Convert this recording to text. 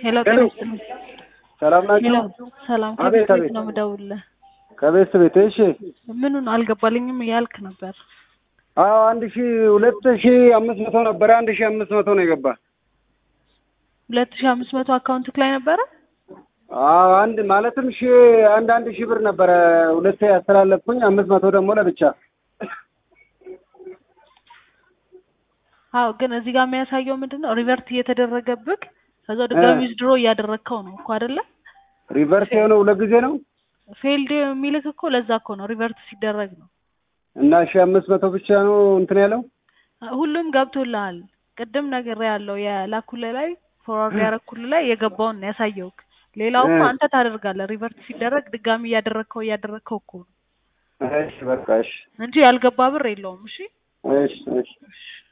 ሄሎ ሄሎ። ጤና ይስጥልኝ። ሰላም ሄሎ ናችሁ? ሰላም አቤት ከቤት ቤት አቤት። ነው የምደውልልህ። ከቤት ቤት እሺ። ምኑን አልገባልኝም እያልክ ነበር። አዎ አንድ ሺ ሁለት ሺ አምስት መቶ ነበረ። አንድ ሺ አምስት መቶ ነው የገባ። ሁለት ሺህ አምስት መቶ አካውንትክ ላይ ነበረ። አዎ አንድ ማለትም ሺ አንድ አንድ ሺህ ብር ነበረ ሁለት ያስተላለፍኩኝ፣ አምስት መቶ ደግሞ ለብቻ። አዎ ግን እዚህ ጋር የሚያሳየው ምንድን ነው? ሪቨርት እየተደረገብክ ከዛ ድጋሚ እ። ዊዝድሮ እያደረግከው ነው እኮ አይደለ? ሪቨርስ የሆነው ሁለት ጊዜ ነው ፌልድ የሚልክ እኮ ለዛ እኮ ነው ሪቨርት ሲደረግ ነው። እና ሺ አምስት መቶ ብቻ ነው እንትን ያለው። ሁሉም ገብቶልሃል። ቅድም ነገር ያለው የላኩልህ ላይ ፎርዋርድ ያረኩልህ ላይ የገባውን ነው ያሳየውክ። ሌላው እኮ እ። አንተ ታደርጋለህ። ሪቨርት ሲደረግ ድጋሚ እያደረግከው እያደረግከው እኮ ነው እሺ በቃ እሺ እንጂ ያልገባ ብር የለውም። እሺ እሺ እሺ እሺ